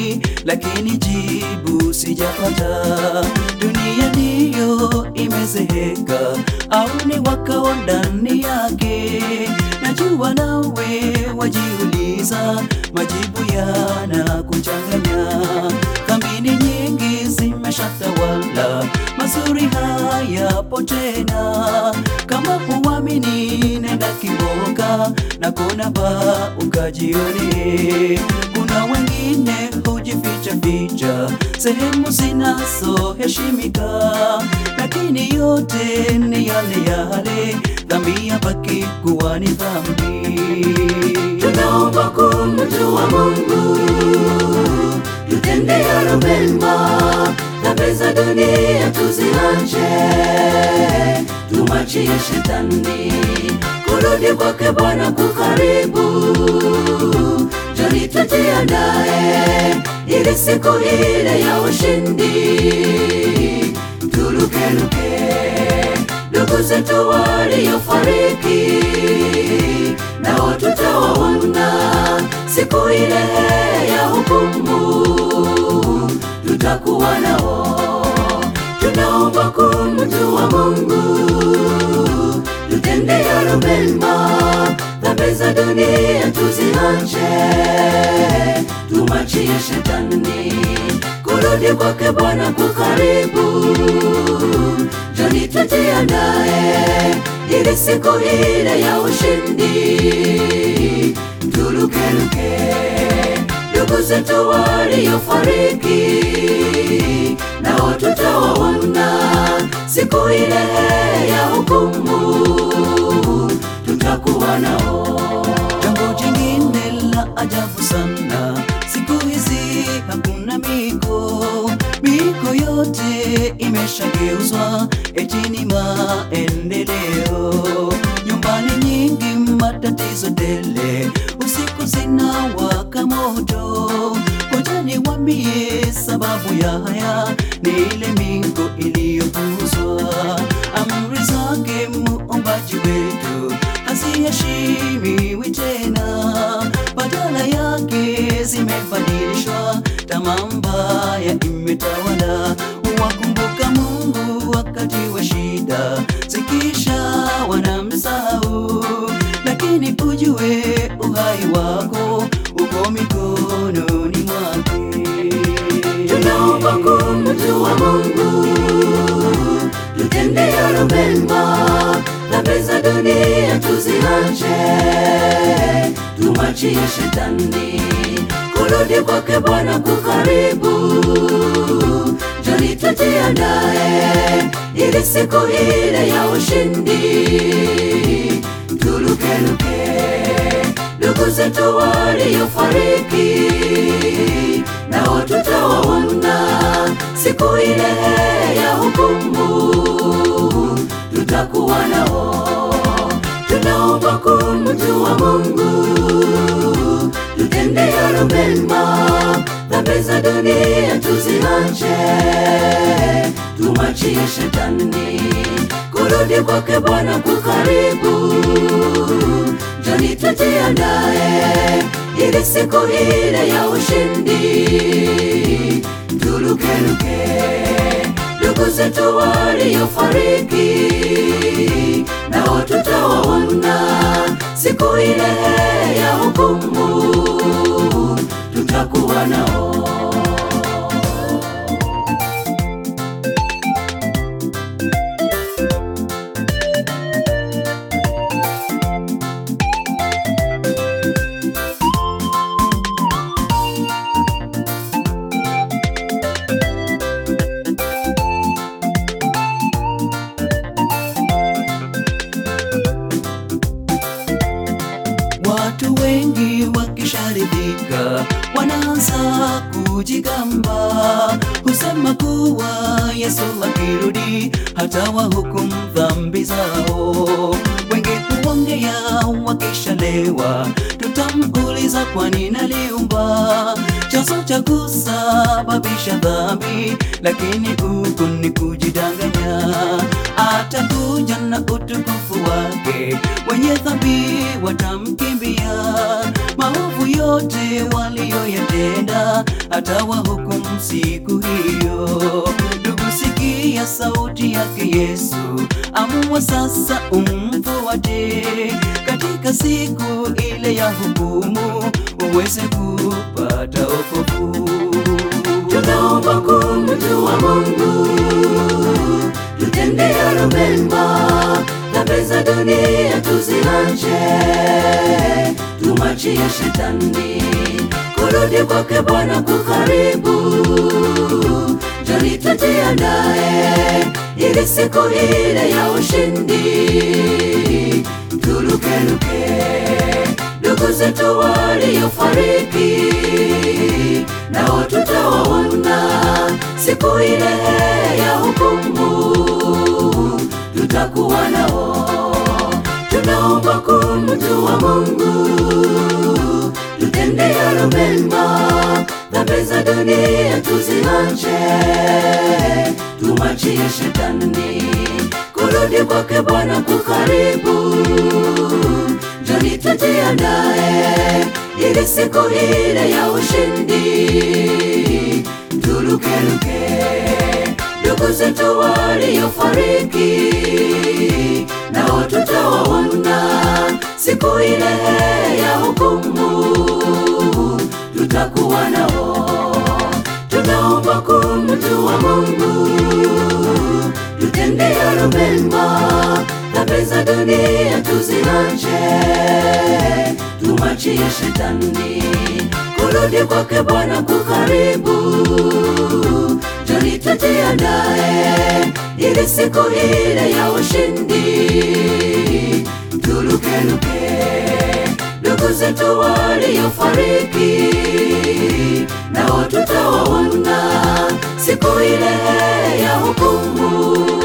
lakini jibu sijapata. Dunia ndiyo imezeheka, au ni wakao ndani yake? Najua nawe wajiuliza, majibu yanakuchanganya. Dhambi nyingi zimeshatawala, mazuri hayapo tena. Kama huamini, nenda Kiboka na kona ba ukajione. Kuna wengine hujificha ficha sehemu zinazoheshimika, lakini yote ni yale yale, dhambi yabaki kuwa ni dhambi. Tunaomba kumjua Mungu, tutende yalo mema, dhambi za dunia tuziache, tumwachie shetani. Kurudi kwake Bwana kukaribu, joni tujiandae, ili siku ile ya ushindi turukeruke. Ndugu zetu waliofariki nao tutawaona siku ile ya hukumu, tutakuwa nao. Tunaomba kumjua Mungu, tutende yalo mema, dhambi za dunia tuziache, tumwachie shetani. Kurudi kwake Bwana kukaribu, joni tujiandae, ili siku ile ya ushindi turukeruke. Ndugu zetu waliofariki nao tutawaona siku ile ya hukumu, tutakuwa nao. Jambo jingine la ajabu sana, siku hizi hakuna miko, miko yote imeshageuzwa eti ni maendeleo. Nyumbani nyingi matatizo tele, usiku zinawaka moto. Ngoja niwaambie sababu ya haya, ni ile miko iliyopuuzwa. Amri zake muumbaji wetu haziheshimiwi tena, badala yake zimebadilishwa, tamaa mbaya imetawala. Wakumbuka Mungu wakati wa shida, zikisha wanamsahau, lakini ujue uhai wako uko mikononi mwake. Tunaomba kumjua Mungu, tutende yalo mema, dhambi za dunia tuziache, tumwachie shetani. Kurudi kwake Bwana kukaribu, joni tujiandae, ili siku ile ya ushindi turukeruke. Ndugu zetu waliofariki nao tutawaona siku ile ya hukumu, tutakuwa nao. Tunaomba kumjua Mungu, tutende yalo mema, dhambi za dunia tuziache, tumwachie shetani. Kurudi kwake Bwana kukaribu, joni tujiandae, ili siku ile ya ushindi turukeruke. Ndugu zetu waliofariki nao tutawaona siku ile ya hukumu, tutakuwa nao. Watu wengi wakisharidhika wanaanza kujigamba, husema kuwa Yesu akirudi hata wahukumu dhambi zao. Wengi huongea wakishalewa, tutamuuliza kwani naliumba chanzo cha kusababisha dhambi, lakini huku ni kujidanganya. Atakuja na utukufu wake, wenye dhambi watamkimbia, maovu yote walioyatenda, atawahukumu siku hiyo. Ndugu, sikia sauti yake Yesu, amua sasa umfuate katika siku ile ya hukumu, uweze kupata wokovu. Tunaomba kumjua Mungu, tutende yalo mema, dhambi za dunia tuziache, tumwachie shetani. Kurudi kwake Bwana kukaribu, njoni tujiandae ili siku ile ya ushindi turukeruke. Ndugu zetu waliofariki nao tutawaona siku ile ya hukumu, tutakuwa nao. Tunaomba kumjua Mungu, tutende yalo mema, dhambi za dunia tuziache, tumwachie shetani. Kurudi kwake Bwana kukaribu, njoni tujiandae ili siku ile ya ushindi turukeruke. Ndugu zetu waliofariki nao tutawaona siku ile ya hukumu, tutakuwa nao. Tunaomba kumjua Mungu, tutende yalo mema, dhambi za dunia tuziache, tumwachie shetani. Kurudi kwake Bwana kukaribu, njoni tujiandae ili siku ile ya ushindi turukeruke. Ndugu zetu waliofariki nao tutawaona siku ile ya hukumu,